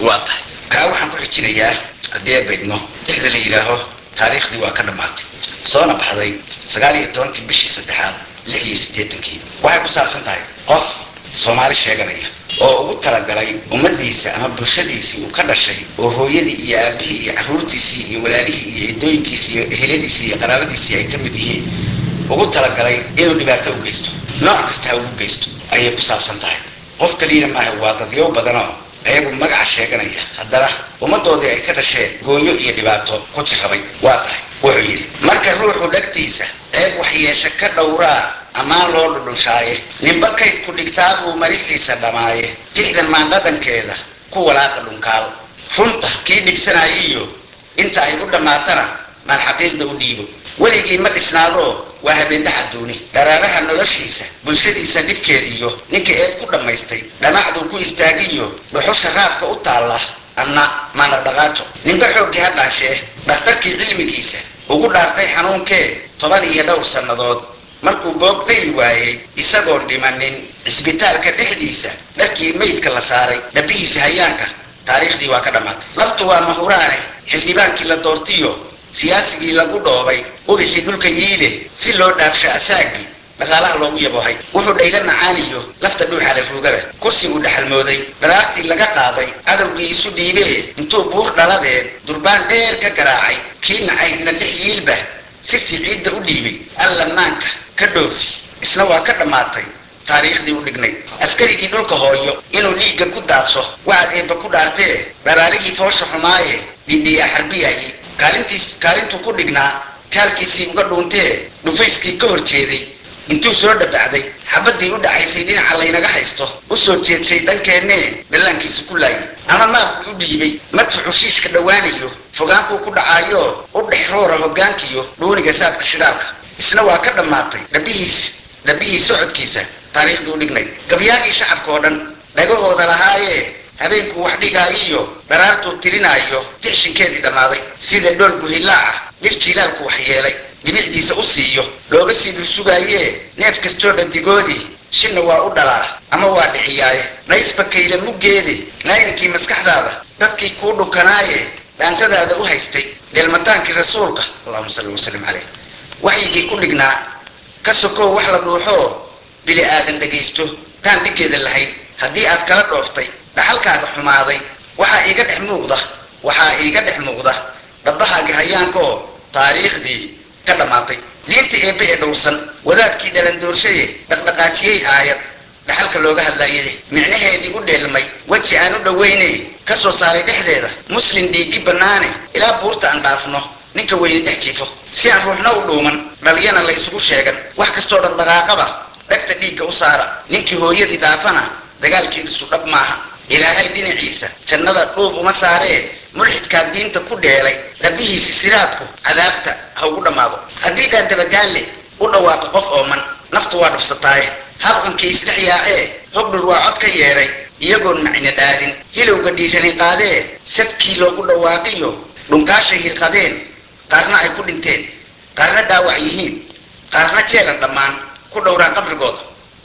waa tahay kaa waxaan ku xijinayaa haddii ay baydno dixda la yidhaaho taariikhdii waa ka dhammaatay soona baxday sagaal iyo tobankii bishii saddexaad lix iyo siddeetankii waxay ku saabsan tahay qof soomaali sheeganaya oo ugu talagalay ummadiisa ama bulshadiisii uu ka dhashay oo hooyadii iyo aabihii iyo carruurtiisii iyo walaalihii iyo eedooyinkiisii iyo eheladiisii iyo qaraabadiisii ay ka mid yihiin ugu talagalay inuu dhibaato u geysto nooc kasta ha ugu geysto ayay ku saabsan tahay qof kaliyana maaha waa dadyow badanoo ayagu magaca sheeganaya haddana ummaddoodii ay ka dhasheen gooyo iyo dhibaato ku jirrabay waa tahay wuxuu yidhi marka ruuxu dhagtiisa ceeb waxyeeshe ka dhowraa ammaan loo dhudhushaaye ninba kayd ku dhigtaa buu marixiisa dhammaaye dixdan maandhadhankeeda ku walaaqa dhunkaal runta kii dhibsanaayiyo inta ay u dhammaatana maan xaqiiqda u dhiibo weligii ma dhisnaadoo waa habeendhax adduuni dharaaraha noloshiisa bulshadiisa dhibkeediyo ninka eed ku dhammaystay dhamacduu ku istaagiyo dhuxusha raafka u taalla anna maanaqdhaqaajo ninba xooggii ha dhaanshee dhakhtarkii cilmigiisa ugu dhaartay xanuunkee toban iyo dhowr sannadood markuu boog dhayl waayey isagoon dhimanin cisbitaalka dhexdiisa dharkii maydka la saaray dhabihiisa hayaanka taariikhdii waa ka dhammaatay labtu waa mahuraane xildhibaankii la doortiyo siyaasigii lagu dhoobay ubixii dhulka yiile si loo dhaafsho asaagii dhaqaalaha loogu yaboohay wuxuu dhayla macaaniyo lafta dhuuxa la ruugaba kursi uu dhaxalmooday dharaartii laga qaaday cadowgii isu dhiibee intuu buur dhaladeed durbaan dheer ka garaacay kii nacaybna dhex yiilba sirtii ciidda u dhiibay alla maanka ka dhoofi isna waa ka dhammaatay taariikhdii u dhignay askarigii dhulka hooyo inuu dhiigga ku daadso waxaad eebba ku dhaartee dharaarihii foosha xumaaye dhindhiyaa xarbiyayay kaalintiis kaalintuu ku dhignaa taalkiisii uga dhuuntee dhufayskii ka hor jeeday intuu soo dhabacday xabaddii u dhacaysay dhinaca laynaga haysto u soo jeedsay dhankeennee dhallaankiisa ku laayay ama maabkuu u dhiibay madfuxu shiishka dhowaanayo fogaankuu ku dhacaayo u dhex roora hoggaankiyo dhuuniga saadka shidaalka isna waa ka dhammaatay dhabihiis dhabihii socodkiisa taariikhdii u dhignay gabyaagii shacabka oo dhan dhagahooda lahaayee habeenkuu wax dhigaayiyo dharaartuu tirinaayo tixshinkeedii dhammaaday sida dhool buhilaaca dhir jiilaalku wax yeelay dhibicdiisa u siiyo looga sii dhursugaayee neef kastoo dhadigoodii shinna waa u dhalaa ama waa dhiciyaaye naysba kayla muggeede laayinkii maskaxdaada dadkii kuu dhukanaaye dhaantadaada u haystay dheelmataankii rasuulka allahuma salli wasalim caleyh waxyigii ku dhignaa ka sokow wax la dhuuxoo bili aadan dhagaysto taan dhiggeeda lahayn haddii aad kala dhooftay dhaxalkaaga xumaaday waxaa iiga dhex muuqda waxaa iiga dhex muuqda dhabbahaagi hayaankaoo taariikhdii ka dhammaatay diinta eebbe ee dhowrsan wadaadkii dhalandoorshaye dhaqdhaqaajiyey aayad dhaxalka looga hadlaayay micnaheedii u dheelmay weji aan u dhowayne ka soo saaray dhexdeeda muslim dhiiggi bannaane ilaa buurta aan dhaafno ninka weyni dhex jiifo si aan ruuxna u dhuuman dhaliyana la ysugu sheegan wax kastoo dhaqdhaqaaqaba dhegta dhiigga u saara ninkii hooyadii dhaafana dagaalkiisu dhab maaha ilaahay dhinaciisa jannada dhuub uma saaree mulxidkaa diinta ku dheelay dhabihiisi siraadku cadaabta ha ugu dhammaado haddii dhaandabagaalle u dhawaaqa qof ooman naftu waa dhufsataaye habqankii isdhex yaacee hogdhur waa cod ka yeedhay iyagoon macina dhaadin hilowga dhiirani qaadee sadkii loogu dhawaaqiyo dhunkaashay hirqadeen qaarna ay ku dhinteen qaarna dhaawac yihiin qaarna jeelan dhammaan ku dhowraan qabrigooda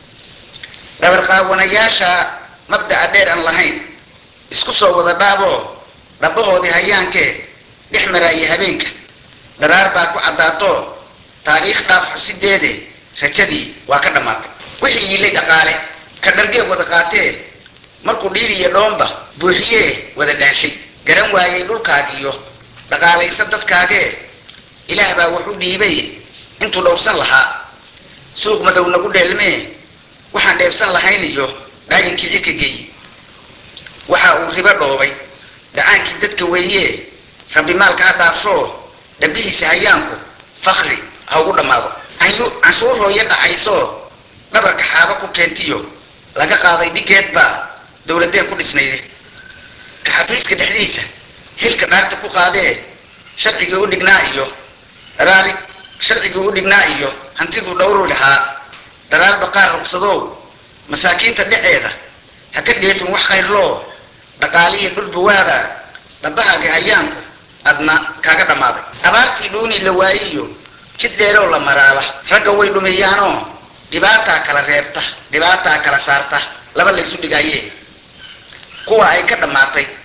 dhabarqaawanayaasha mabda'a dheer aan lahayn isku soo wada dhaaboo dhabbahoodii hayaankee dhex maraayay habeenka dharaar baa ku caddaato taariikh dhaaf xusideede rajadii waa ka dhammaatay wixii yiilay dhaqaale ka dhargee wada qaatee markuu dhiiliyo dhoomba buuxiyee wada dhaanshay garan waayey dhulkaagiyo dhaqaalaysa dadkaagee ilaah baa wuxu dhiibay intuu dhowrsan lahaa suuq madow nagu dheelmee waxaan dheebsan lahayn iyo dhaayinkii cirka geeyi waxa uu ribo dhoobay dhacaankii dadka weeyee rabbi maalka ha dhaafshoo dhabihiisa hayaanku fakri ha ugu dhammaado canshuur hooyo dhacaysoo dhabarka xaaba ku keentiyo laga qaaday dhigeed baa dowladeen ku dhisnayde ka xafiiska dhexdiisa xilka dhaarta ku qaadee sharcigii u dhignaa iyo dharaari sharcigii u dhignaa iyo hantiduu dhowru lahaa dharaar baqaar rugsadow masaakiinta dheceeda ha ka dheefin wax khayrloo dhaqaaliya dhulbawaada dhabbahaaga hayaanku adna kaaga dhammaaday abaartii dhuuni la waayiyo jid dheerow la maraaba ragga way dhumeeyaanoo dhibaataa kala reebta dhibaataa kala saarta laba laysu dhigaayee kuwa ay ka dhammaatay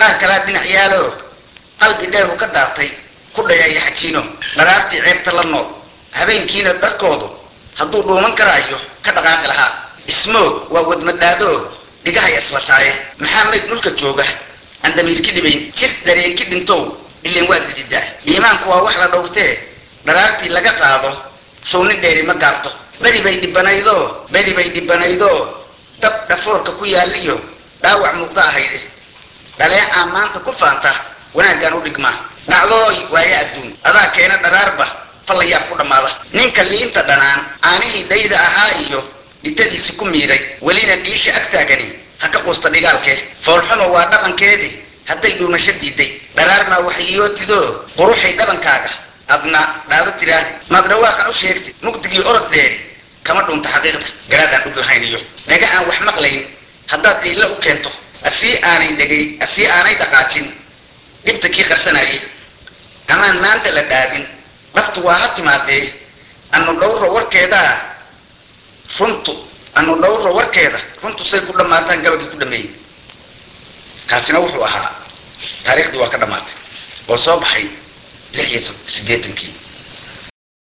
qaar kalaa dhinac yaalo qalbi dheegu ka daartay ku dhayaya xajiino dharaartii ceebta la nool habeenkiina dharkoodu hadduu dhuuman karaayo ka dhaqaaqi lahaa ismoog waa wadmadhaadoo dhigahay islataaye maxaa mayd dhulka jooga aan damiirki dhibayn jir dareenki dhintow ileen waad lididaa iimaanku waa wax la dhowrtee dharaartii laga qaado showni dheeri ma gaarto beri bay dhibanaydoo beri bay dhibanaydoo dab dhafoorka ku yaaliyo dhaawac muuqda ahayde dhaleecaa maanta ku faanta wanaaggaan u dhigmaa dhacdooy waaye adduun adaa keena dharaarba fallayaab ku dhammaada ninka liinta dhanaan aanihii dhayda ahaa iyo dhitadiisi ku miiray welina dhiisha agtaagani ha ka quusta dhigaalkee foolxumo waa dhaqankeedii hadday dhuumasho diiday dharaarmaa waxiyootido quruxay dhabankaaga adna dhaado tiraahdi maad dhawaaqan u sheegtid mugdigii orod dheeri kama dhuunta xaqiiqda garaadaan dhug lahayn iyo dhaga aan wax maqlayn haddaad dhiilla u keento asii aanay dhegay asii aanay dhaqaajin dhibta kii qarsanayay amaan maanta la dhaadin dhabtu waa ha timaadee anu dhowro warkeedaa runtu anu dhowro warkeeda runtu say ku dhammaataan gabagii ku dhameeyey kaasina wuxuu ahaa taariikhdii waa ka dhammaatay oo soo baxay lix iyo siddeetankii